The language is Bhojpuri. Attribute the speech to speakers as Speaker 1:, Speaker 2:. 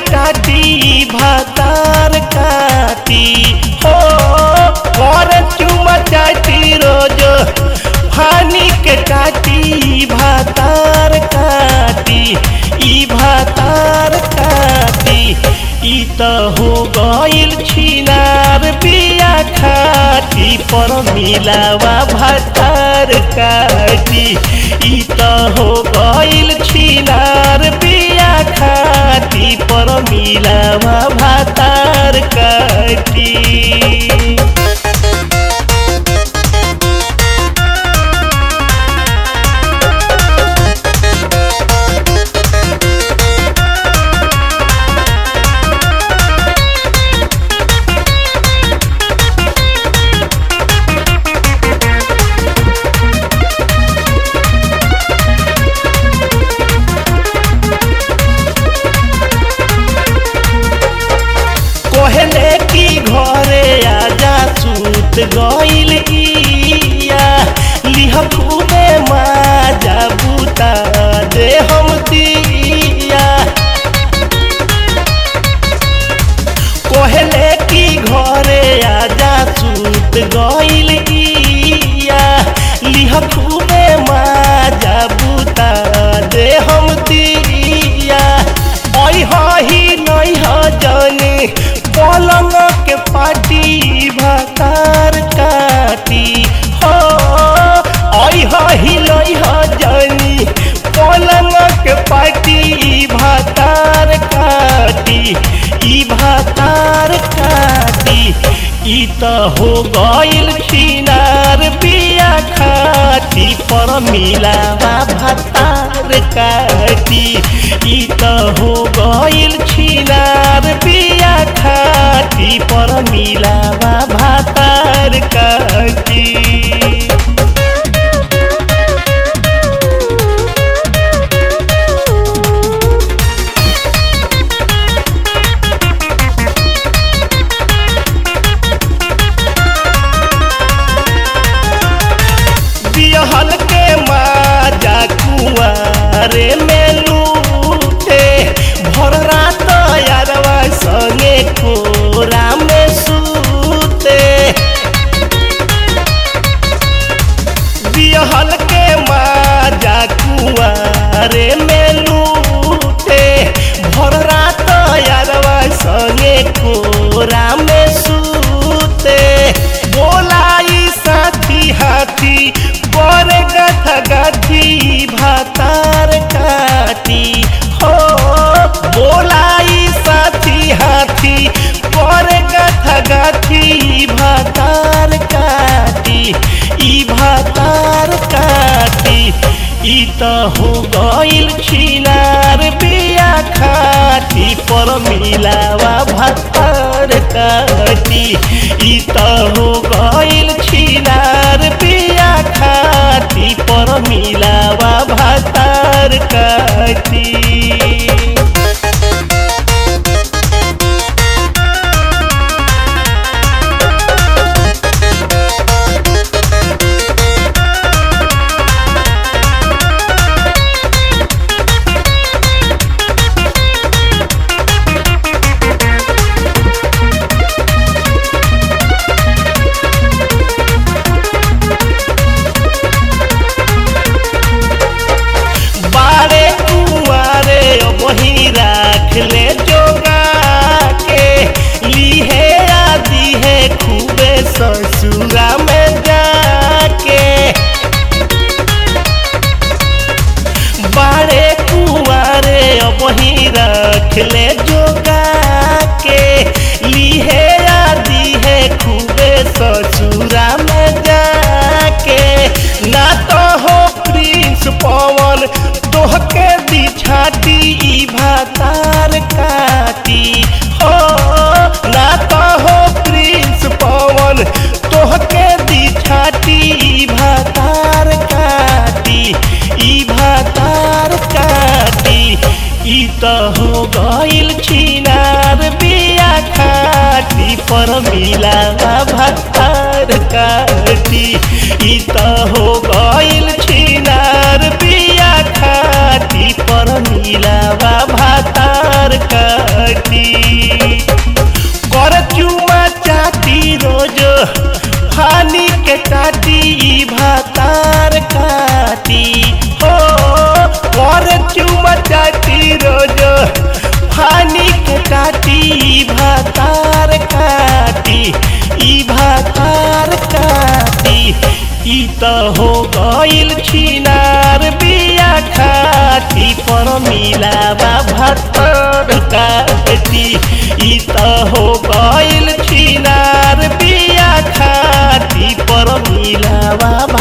Speaker 1: टाटी भातार काटी हो और चुमा चाटी रोज फानी के टाटी भातार काटी ई भातार काटी ई त हो गइल छिनार बिया खाटी पर मिलावा भातार काटी ई त हो गइल छिनार बिया खाटी पर मिलावा भातार काटी कहले की घरे आजा सूत गइल इया लिह खूबे माजा बुता दे हम दिया कहले की घरे आजा सूत गइल इया लिह खूबे माजा बुता दे हम दिया ओइ ही नहीं ह जाने पलंग के पाटी भातार काटी हो ओइ ही नहीं ह जानी पलंग के पाटी भातार काटी ई भातार काटी ई त हो गइल खिनार बिया खाटी पर मिलावा भातार काटी ई त हो गइल छिनार बिया खाटी पर मिलावा भातार काटी बिहल के माजा कुआरे में लूटे भर रात यारवा संगे कोरा में सूते बिहल के माजा कुआरे में लूटे भर रात यारवा संगे कोरा में सूते बोलाई साथी हाथी पर गथ गथी भातार काटी हो बोलाई साथी हाथी पर गथ गथी भातार काटी ई भातार काटी ई त हो गइल छिनार बिया खाटी पर मिलावा भातार काटी ई त हो गइल छिनार बिया खाटी पर मिलावा भातार काटी बारे कुआरे वही राख ले जोगा के लीहे आदि है खूबे ससुरा में जाके बारे कुआरे वही रख ले जोगा के लीहे आदि है खूबे ससुरा में जाके ना तो हो प्रिंस पवन तोहके बिछाती ई भातार काटी हो ना तो हो प्रिंस पवन तोहके बिछाती ई भातार काटी ई भातार काटी ई त हो गइल छिनार बिया खाटी पर मिलावा भातार काटी ई त हो गइल छिनार बिया खाटी खाटी पर मिलावा भातार काटी कर चुमा चाटी रोज हानि के काटी ई भातार काटी हो कर चुमा चाटी रोज हानि के काटी ई भातार काटी ई भातार काटी ई त हो गइल छिनार बिया खाटी पर मिलावा भातार काटी ई त हो गइल छिनार बिया खाटी पर मिलावा